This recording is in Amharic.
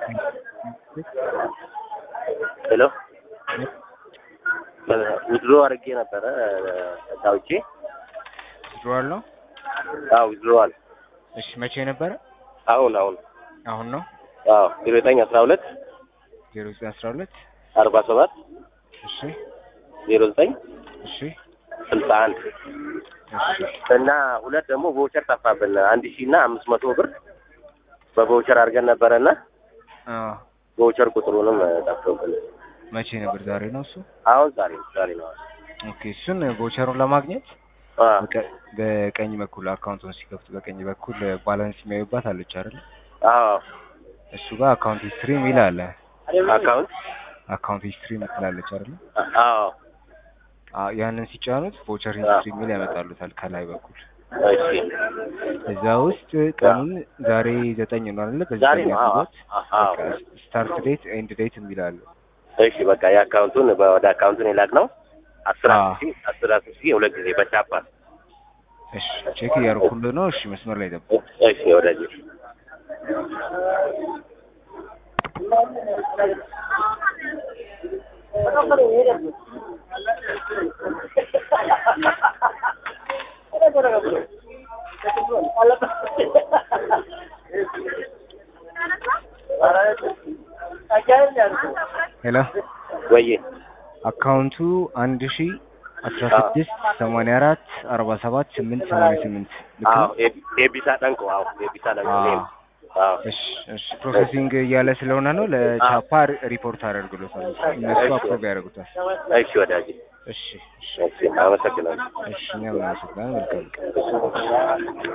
ሄሎ ዊዝድሮ አድርጌ ነበረ ዳውቼ ዊዝድሮዋል ነው። አዎ ዊዝድሮዋል እሺ መቼ ነበረ? አሁን አሁን አሁን ነው። አዎ ዜሮ ዘጠኝ አስራ ሁለት ዜሮ ዘጠኝ አስራ ሁለት አርባ ሰባት እሺ ዜሮ ዘጠኝ እሺ ስልሳ አንድ እሺ እና ሁለት ደግሞ በውቸር ጠፋብን አንድ ሺህ እና አምስት መቶ ብር በበውቸር አድርገን ነበረና አዎ በውቸር ቁጥሩንም ጠፍቶብን መቼ ነበር? ዛሬ ነው እሱ። አሁን ዛሬ ዛሬ ነው ኦኬ እሱን ቮቸሩን ለማግኘት አ በቀ- በቀኝ በኩል አካውንቱን ሲከፍቱ በቀኝ በኩል ባላንስ የሚያዩባት አለች አይደል? አዎ እሱ ጋር አካውንት ሂስትሪ የሚል አለ። አካውንት አካውንት ሂስትሪ የምትላለች አይደል? አዎ አዎ ያንን ሲጫኑት ቮቸር ሂስትሪ የሚል ያመጣሉታል ከላይ በኩል እሺ እዛ ውስጥ ቀኑን ዛሬ ዘጠኝ ነው አይደለ? በዚህ ዛሬ ቀን ነው አዎ ያሉት አዎ ስታርት ዴት ኤንድ ዴት የሚል አለ። እሺ በቃ የአካውንቱን ወደ አካውንቱን የላክ ነው አስር አዎ። አስር ሺህ አስር አስር ሺህ ሁለት ጊዜ በቻፓ እሺ ቼክ እያደረኩልህ ነው። እሺ መስመር ላይ ጠብቅ። እሺ ወዳጅ ሄሎ ወዬ አካውንቱ አንድ ሺ አስራ ስድስት ሰማንያ አራት አርባ ሰባት ስምንት ሰማንያ ስምንት ልክ አዎ ነው? የቢ- የቢሳ ጠንቆ አዎ የቢሳ ጠንቆ አዎ። እኔም አዎ እሺ እሺ ፕሮሰሲንግ እያለ ስለሆነ ነው ለቻፓ ሪፖርት አደርግሎታል። እነሱ እሺ። አፕሮቭ ያደርጉታል። እሺ ወዳጅ እሺ እሺ እሺ አመሰግናለሁ እሺ እኛም እናመሰግናለን። መልካም ቀን።